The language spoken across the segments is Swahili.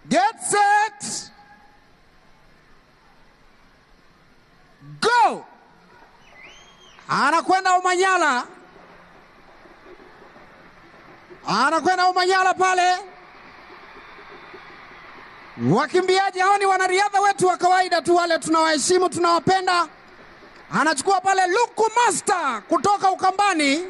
Get set. Go. Anakwenda Umanyala. Anakwenda Umanyala pale. Wakimbiaji hao ni wanariadha wetu wa kawaida tu, wale tunawaheshimu, tunawapenda. Anachukua pale Luku Master kutoka Ukambani,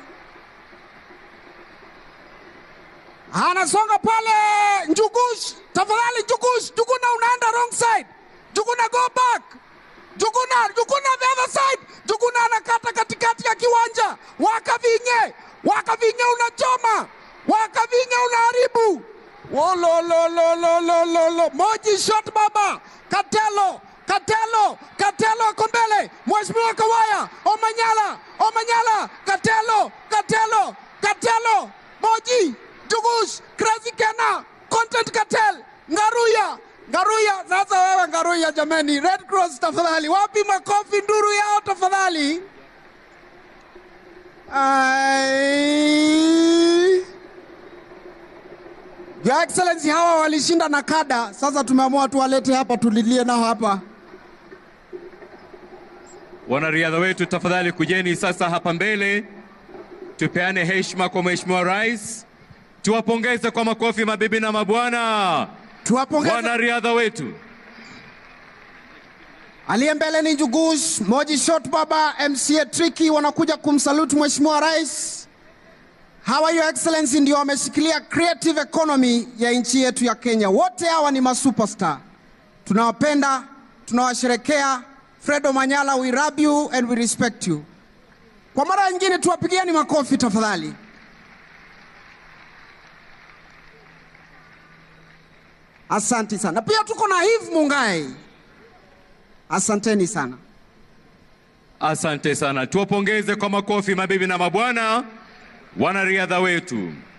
anasonga pale Njugush. Tafadhali Njugush, Njuguna unaenda wrong side. Njuguna go back. Njuguna, Njuguna the other side. Njuguna anakata katikati ya kiwanja. Wakavinye, Wakavinye unachoma, Wakavinye unaharibu. Wololololololo, Moji shot baba, Katelo, Katelo, Katelo ako mbele, Mheshimiwa Kawaya, Omanyala, Omanyala, Katelo, Katelo, Katelo, Moji, Jugush, Crazy Kena, Content Cartel, Ngaruya, Ngaruya. Sasa wewe Ngaruya, jameni, Red Cross tafadhali, wapi makofi nduru yao tafadhali? Ai. Your Excellency, hawa walishinda na kada. Sasa tumeamua tuwalete hapa tulilie nao hapa. Wanariadha wetu tafadhali kujeni sasa hapa mbele, tupeane heshima kwa Mheshimiwa Rais, tuwapongeze kwa makofi mabibi na mabwana Tuwapongeze. wanariadha wetu. Aliye mbele ni Njugush, Moji Shot Baba, MCA Tricky wanakuja kumsaluti Mheshimiwa Rais. Hawa Your Excellency ndio wameshikilia creative economy ya nchi yetu ya Kenya. Wote hawa ni masuperstar. Tunawapenda, tunawasherekea. Fredo Manyala, we love you and we respect you. Kwa mara nyingine tuwapigieni makofi tafadhali. Asante sana. Pia tuko na Eve Mungai. Asanteni sana. Asante sana, tuwapongeze kwa makofi mabibi na mabwana wanariadha wetu.